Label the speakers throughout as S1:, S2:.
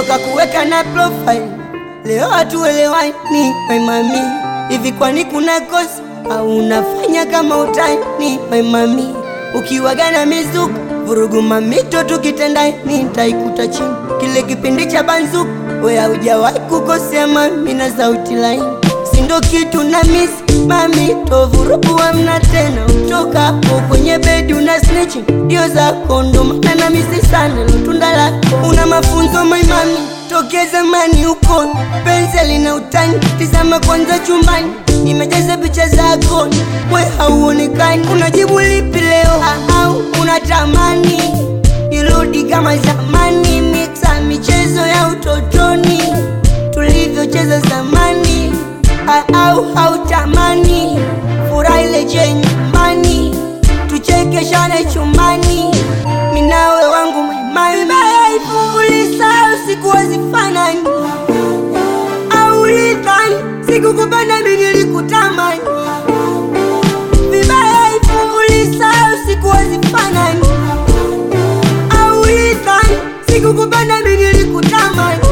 S1: toka kuweka na profile leo hatuelewani my mami hivi kwani kuna kosa au unafanya kama utani my mami ukiwaga na mizuka vurugu mamito tukitendani nitaikuta chini kile kipindi cha banzuka we haujawahi kukosea mami na sauti laini sindo kitu na misi mami tovurugu amna tena utoka hapo kwenye bedi una snitching dio zako ndo maana na misi sana lotunda lako una mafunzo my mami tokea zamani uko penseli na utani tizama kwanza chumbani nimejaza picha zako we hauonekani unajibu lipi leo au unatamani irudi kama zamani mixa michezo ya utotoni tulivyocheza zamani au hautamani furaha ile je nyumbani tuchekeshane chumbani minawe wangu maimaifungulisa usiku wazifanani au lidhani sikukupenda minilikutamani vibaya ifungulisa usiku wazifanani au lidhani sikukupenda minilikutamani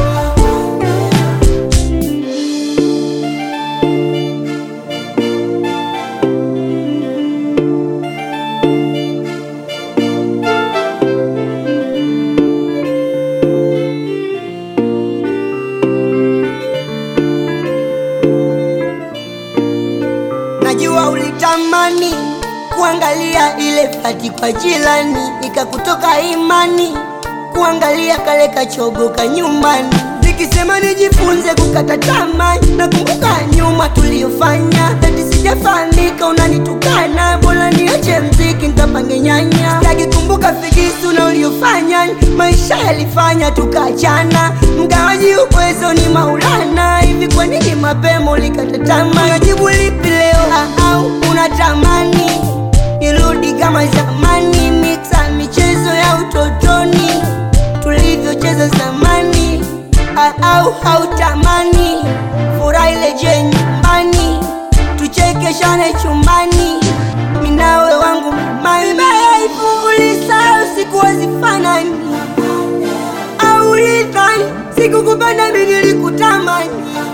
S1: najua ulitamani kuangalia ile fati kwa jilani ikakutoka imani kuangalia kale kachogo nyumbani nikisema nijifunze kukata tamaa nakumbuka nyuma tuliyofanya ati sijafahamika unanitukana bora niache mziki nkapange nyanya sitaki kumbuka figisu na uliofanya maisha yalifanya tukaachana mgawaji uwezo ni maulana hivi kwa nini mapema ulikata tamaa unajibu lipi leo au unatamani irudi kama zamani mixa michezo ya utotoni tulivyocheza zamani au hautamani furaha ile je nyumbani tuchekeshane chumbani minawe wangu maimaifungulisa usiku wazifanani au lidhani sikukupenda minilikutamani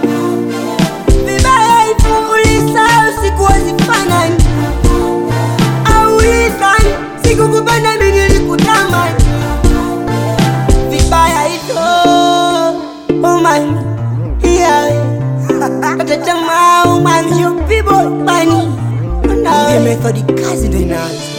S1: vibaya ifungulisa usiku wazifanani au lidhani sikukupenda minilikutamani vibaya hivyo umani yawe atatama umani yo people mani na methodi kazi ndo inaanza